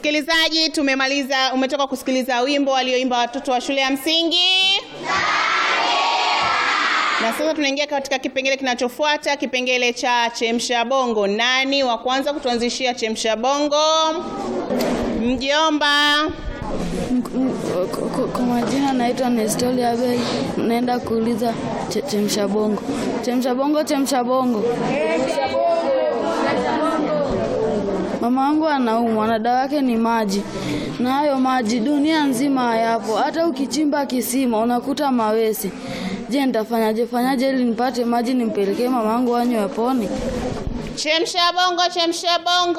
Msikilizaji, tumemaliza, umetoka kusikiliza wimbo walioimba watoto wa shule ya msingi na sasa tunaingia katika kipengele kinachofuata, kipengele cha chemsha bongo. Nani wa kwanza kutuanzishia chemsha bongo? Mjomba. Kwa- Kwa majina naitwa Nestori Abel, naenda kuuliza che- chemsha bongo. Chemsha bongo, chemsha bongo. Mama wangu anaumwa na dawa yake ni maji, na hayo maji dunia nzima hayapo. Hata ukichimba kisima unakuta mawese. Je, nitafanyaje fanyaje ili nipate maji nimpelekee mama wangu anywe apone? Chemsha bongo, chemsha bongo.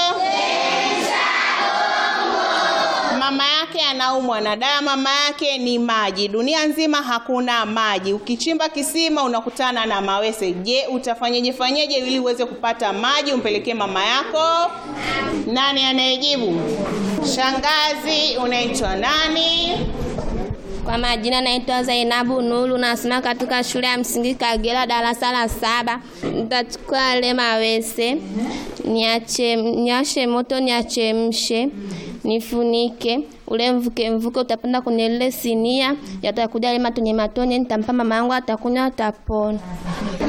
Mama yake anaumwa na dawa, mama yake ni maji. Dunia nzima hakuna maji. Ukichimba kisima unakutana na mawese. Je, utafanyeje fanyeje ili uweze kupata maji umpelekee mama yako? Nani anayejibu? Shangazi, unaitwa nani? Kwa majina naitwa Zainabu Nuru, nasoma katika shule ya msingi Kagera, darasa la saba. Nitachukua yale mawese niache, niashe moto niachemshe, nifunike ule mvuke mvuke utapanda kwenye lile sinia, yatakuja yale matone matone, nitampa mama yangu, atakunywa, atapona.